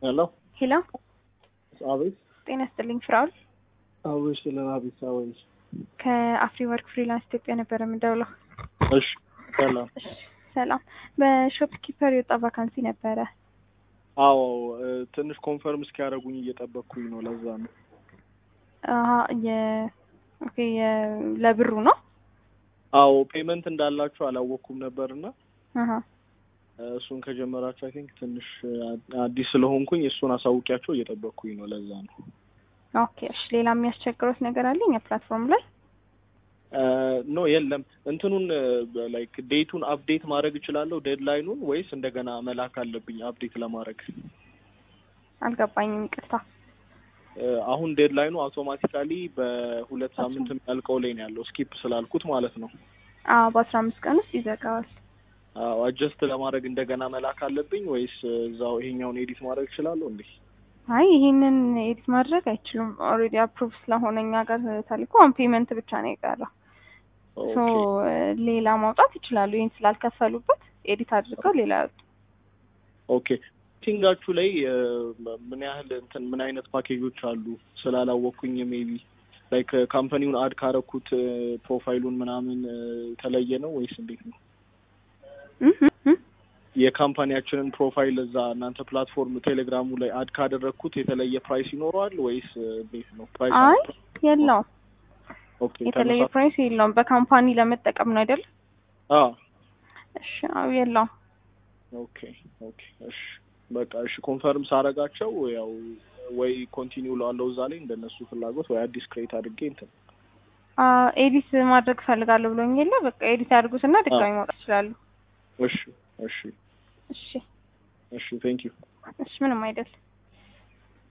ሄሎ ሄሎ አቤት። ጤና ይስጥልኝ ፍራውል አቤት ስለ አቤት አቤት። ከአፍሪ ወርክ ፍሪላንስ ኢትዮጵያ ነበረ የምደውለው። እሺ ሰላም። እሺ፣ ሰላም። በሾፕ ኪፐር የወጣ ቫካንሲ ነበረ። አዎ እ፣ ትንሽ ኮንፈርም እስኪያደርጉኝ እየጠበቅኩኝ ነው። ለዛ ነው። አሀ የ ኦኬ የ ለብሩ ነው። አዎ ፔመንት እንዳላችሁ አላወቅኩም ነበርና አሀ እ፣ እሱን ከጀመራችሁ አይ ቲንክ ትንሽ አ- አዲስ ስለሆንኩኝ እሱን አሳውቂያቸው እየጠበቅኩኝ ነው። ለዛ ነው። ኦኬ። እሺ፣ ሌላ የሚያስቸግሮት ነገር አለኝ የፕላትፎርም ላይ ኖ የለም። እንትኑን ላይክ ዴቱን አፕዴት ማድረግ እችላለሁ ዴድላይኑን ወይስ እንደገና መላክ አለብኝ አፕዴት ለማድረግ? አልገባኝም፣ ይቅርታ። እ፣ አሁን ዴድላይኑ አውቶማቲካሊ በሁለት ሳምንት የሚያልቀው ላይ ነው ያለው ስኪፕ ስላልኩት ማለት ነው። አዎ በአስራ አምስት ቀን ውስጥ ይዘጋዋል። አጀስት ለማድረግ እንደገና መላክ አለብኝ ወይስ እዛው ይሄኛውን ኤዲት ማድረግ እችላለሁ እንዴ? አይ ይሄንን ኤዲት ማድረግ አይችሉም። ኦልሬዲ አፕሩቭ ስለሆነ እኛ ጋር ተልኮ አሁን ፔመንት ብቻ ነው የቀረው። ሶ ኦኬ ሌላ ማውጣት ይችላሉ። ይህን ስላልከፈሉበት ኤዲት አድርገው ሌላ ያወጡ። ኦኬ ቲንጋችሁ ላይ እ፣ ምን ያህል እንትን ምን አይነት ፓኬጆች አሉ ስላላወቅኩኝ ሜቢ ላይክ ካምፓኒውን አድ ካረኩት እ፣ ፕሮፋይሉን ምናምን እ፣ የተለየ ነው ወይስ እንዴት ነው? እህ እህ እህ። የካምፓኒያችንን ፕሮፋይል እዛ እናንተ ፕላትፎርም ቴሌግራሙ ላይ አድ ካደረግኩት የተለየ ፕራይስ ይኖረዋል ወይስ እ፣ እንዴት ነው? ፕራይስ አይ የለውም፣ ኦኬ የተለየ ተመሳ- ፕራይስ የለውም። በካምፓኒ ለመጠቀም ነው አይደል? አ እሺ አዎ የለውም። ኦኬ ኦኬ እሺ በቃ እሺ ኮንፈርም ሳረጋቸው ያው ወይ ኮንቲኒው ላለው እዛ ላይ እንደነሱ ፍላጎት ወይ አዲስ ክሬት አድርጌ እንትን አ ኤዲት ማድረግ ፈልጋለሁ ብሎኝ የለ በቃ ኤዲት ያድርጉትና ድጋሚ ማውጣት ይችላሉ። እሺ እሺ እሺ እሺ ቴንክ ዩ እሺ ምንም አይደል።